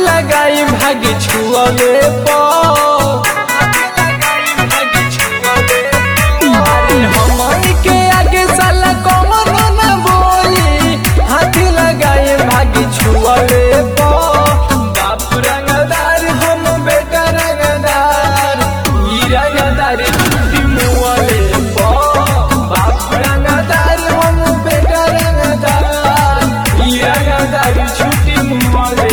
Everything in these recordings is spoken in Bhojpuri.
लगाई भागी छुअले हमनी के आगे साला कौन न बोली हाथी लगाई भागी छुअले बाप रंगदार हम बेटा रंगदार ई रंगदार छुट्टी मुअले बाप रंगदार हम बेटा रंगदार ई रंगदार छुट्टी मुअले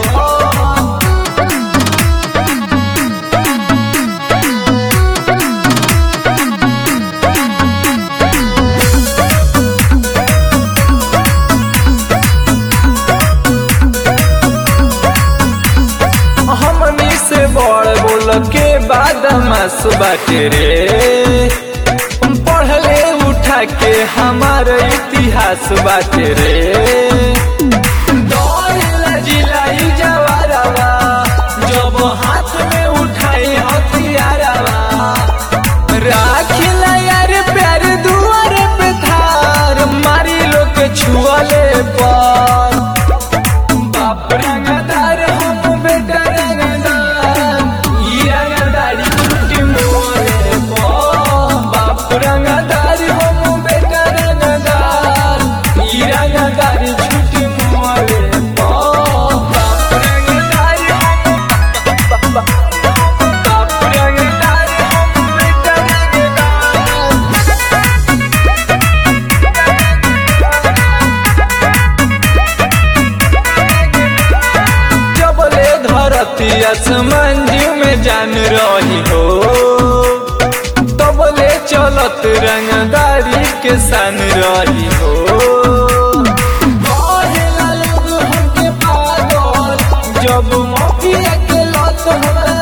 हमनी से बड़ बोल के बाद मास बाटे रे पढ़ले उठा के हमार इतिहास बाटे रे दौड़ेला जिलाई जवारवा जब हाथ में उठाई हथियारवा राखिला यार प्यार दुआर पे थार मारी लोग छुअले पर बाप रंगदार हम बेटा रंगदार ई रंगदारी छुट्टी मोरे पो बाप रंगदार हम बेटा रंगदार ई रंगदारी छुट्टी मोरे पो बाप रंगदार हम बाप रंगदार हम बेटा रंगदार जबले धरती आसमान जीव में जान रही हो तबले चलत रंगदारी के सान रही हो कहेला लोग हमके पागल, जब मौकिया के लत हमरा